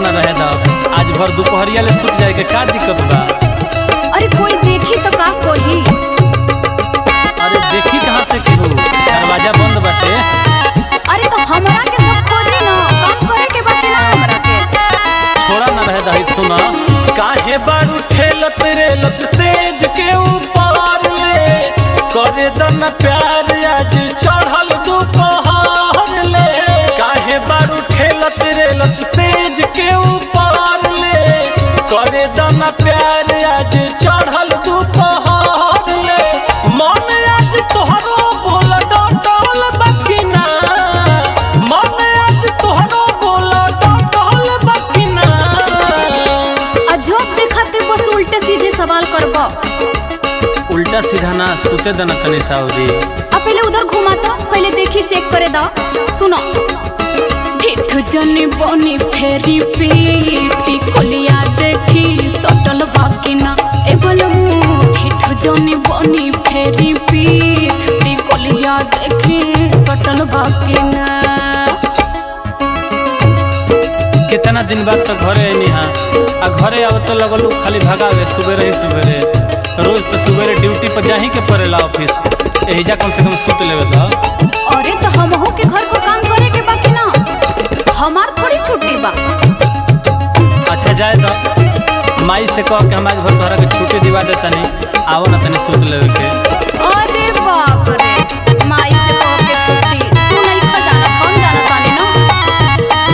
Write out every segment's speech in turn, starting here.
न रहे दा आज भर दोपहरिया ले सुत जाए के का दिक्कत बा अरे कोई देखी तो का कोही अरे देखी कहाँ से केहू दरवाजा बंद बाटे अरे तो हमरा के सब खोजी ना काम करे के बाकी ना हमरा के थोड़ा न रहे दही सुना काहे बारू ठेलत रेलत सेज के ऊपर ले करे दन प्यार आज चढ़ल दोपहर ले काहे बारू ठेलत रेलत सेज के ऊपर ले करे दन प्यार आज चढ़ल दोपहर ले मन आज तोहरो बोल डटल बकिना मन आज तोहरो बोल डटल बकिना अजब दिखाते बस उल्टे सीधे सवाल करबो उल्टा सीधा ना सुते दना तनी साउदी अब पहले उधर घुमा तो पहले देखी चेक करे दा सुनो ठेठ जनी बनी फेरी पीटी कोलिया देखी सटल बाकिना ए बलमू ठेठ जनी बनी फेरी पीटी कोलिया देखी सटल बाकिना कितना दिन बाद तो घरे आईनी हाँ आ घरे आव तो लगलू खाली भगावे सुबेरे ही सुबेरे रोज तो सुबेरे ड्यूटी पर जाही के पड़ेला ऑफिस एहिजा कम से कम सुत लेवे तो अरे तो हमहू के घर को काम करे के बाकी ना हमार थोड़ी छुट्टी बा अच्छा जाए तो माई से कह के हम आज भर तोहरा के छुट्टी दिवा दे तनी आवो ना तनी सुत लेवे के अरे बाप रे माई से कह के छुट्टी तू नहीं खा जाना हम जाना तानी ना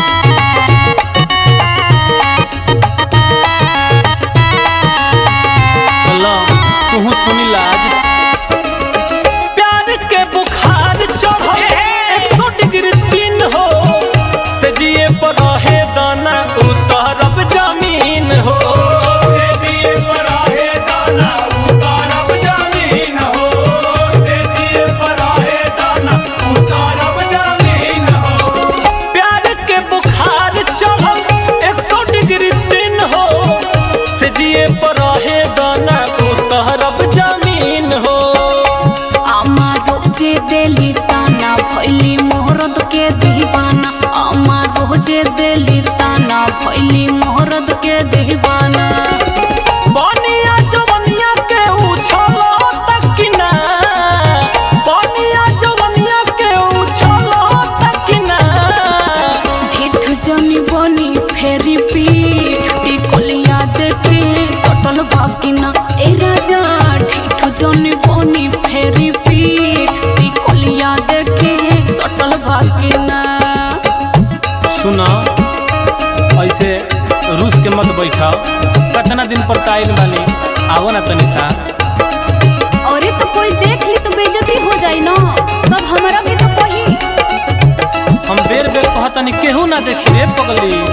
लो तू सुनी लाज प्यार के बुखार चढ़ल एक सौ डिग्री तीन हो से जिए पर रहे दाना उतरब जमीन हो से जिए पर रहे दाना उतरब जमीन हो से जिए पर रहे दाना उतरब जमीन हो प्यार के बुखार चढ़ल एक सौ डिग्री तीन हो से जिए पर रहे दाना उतरब जमीन हो আমার রোজে দেলি তানা ভইলি মোহরদ কে দিবানা আমার রোজে দেলি তানা ভইলি মোহরদ কে দিবানা बनिया जवनिया के उछलो तकिना बनिया जवनिया के उछलो तकिना ढेठ जनी बनी फेरी पीठ टिकोलिया देखी सटल भागिना ए राजा ढेठ जनी बनी फेरी पीठ टिकोलिया देखी सटल भागिना सुनो ऐसे रूस के मत बैठाओ कतना दिन पर काइल बानी आवो ना तनी सा अरे तो कोई देख ली तो बेइज्जती हो जाई ना सब हमारा भी तो कही हम बेर बेर कहतनी केहू ना देखी रे पगली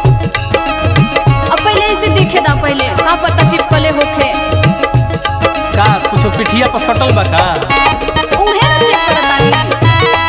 अब पहले इसे देखे दा पहले का पता चिपकले होखे का कुछो पिठिया पर सटल बा का उहे ना चेक करतानी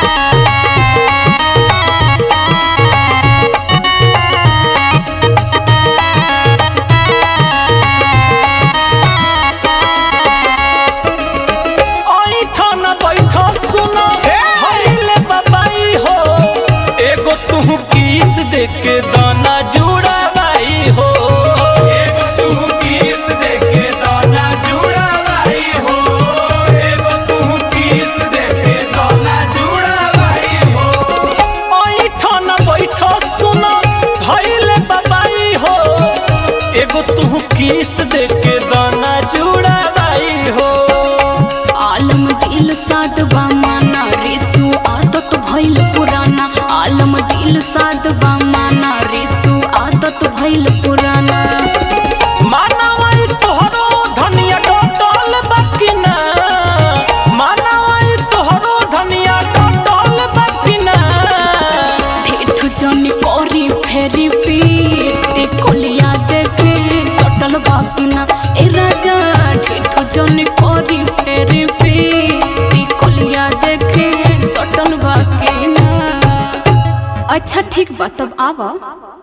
ऐठा न बैठा सुनो भइले बाबाई हो एगो तू किस दे के दाना जुड़ावाई हो एगो तू किस दे के दाना जुड़ावाई हो एगो तू किस दे के दाना जुड़ावाई हो ऐठा न बैठा सुनो भइले बाबाई हो एगो तू किस दे के दाना जुड़ावाई हो आलम दिल साध बा माना रिसु आदत भइल पुराना आलम दिल साध बा माना रिसु आदत भइल पुराना मानवाई तोहरो धनिया टोटल बकिना मानवाई तोहरो धनिया टोटल बकिना ठेठ जनी करी फेरी पीटी कोलिया देखे सटल बाकिना ए राजा ठेठ जनी करी फेरी पीटी कोलिया देखे सटल बाकिना अच्छा ठीक बा तब आवा